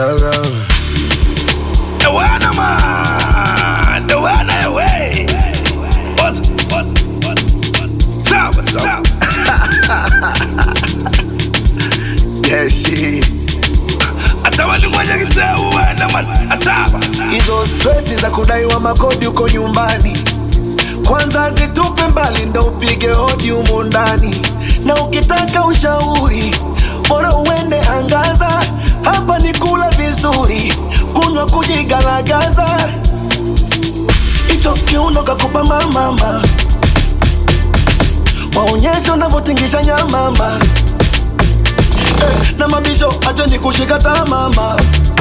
Yo, yo. Ewana man, ewana ewe. Boss, boss, boss, boss. Sawa, sawa. Yeah, shit. Asawa ni mwenye kiteu wena man. Asawa. Hizo stresi za kudaiwa makodi uko nyumbani, kwanza zitupe mbali, ndo upige hodi humu ndani. Na ukitaka ushauri, bora uende angaza. Hapa ni kula vizuri, kunywa kujigalagaza. Hicho kiuno kakupa mamama, waonyeshe unavyotingisha nyamama. Eh, na mabisho acho ni kushika tamama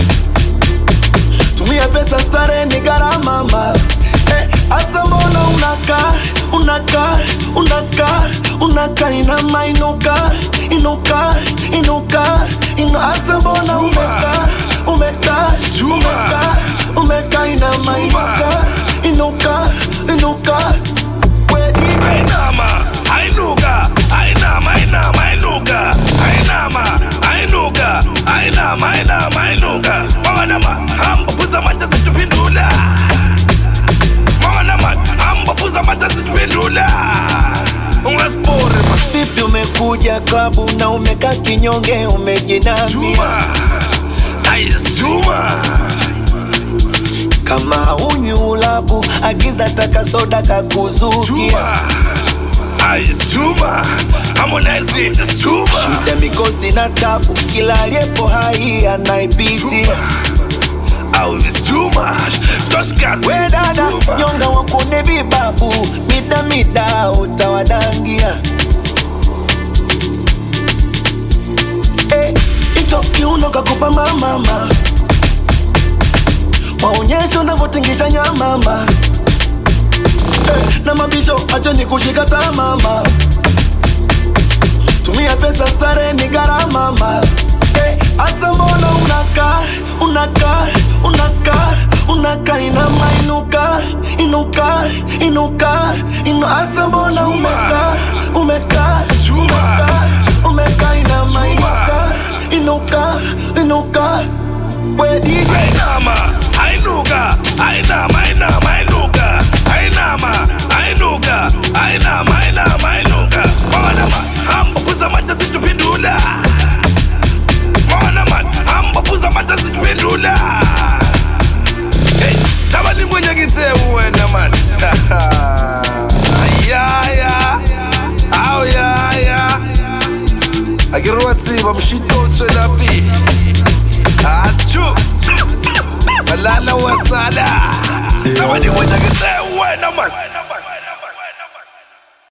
tumia pesa stare ni gharama ma eh, asa mbona unaka unaka unaka unaka inama inuka inuka inuka inu asa mbona umeka umeka Chuma. umeka umeka inama inuka inuka inuka wedi Ainama, ainuka, ainama, ainama, ainuka, ainama, ainuka, ainama, ainama, ainuka. Mwana man, hamba puza mata situpindula. Mwana man, hamba puza mata situpindula. Ungaspore man. vipi umekuja klabu na umeka kinyonge umejinamia Chuma, nice chuma. kama unywi ulabu agiza taka soda kakuzukia Chuma, nice chuma. Harmonize is chuma. ya mikosi na tabu kila aliyepo hai anaipitia Au is too much. Toshkasi. we dada Chuma. nyonga wakune vibabu mida mida utawadangia Eh, hicho kiuno kakupa mamama waonyeshe unavyotingisha nyamama eh, na mabisho acho ni kushika tamama tumia pesa stare ni gharama ma eh, asa mbona unaka unaka unaka unaka inama inuka inuka inuka inu asa mbona Chuma. umeka umeka Chuma. umeka umeka inama Chuma. inuka inuka inuka we DJ Ainama, ainuka, ainama, ainama, ainuka, ainama, ainuka, ainama, ainama, ainuka. Mwana man, hamba puza mata situpindula. Mwana man, hamba puza mata situpindula. Hey, tabani mwenye kiteu wena man. Ayaya, au ya ya. Agiruwatsiba mshitotwe lapi. Achu Malala wasala Tawani mwenye kiteu wena man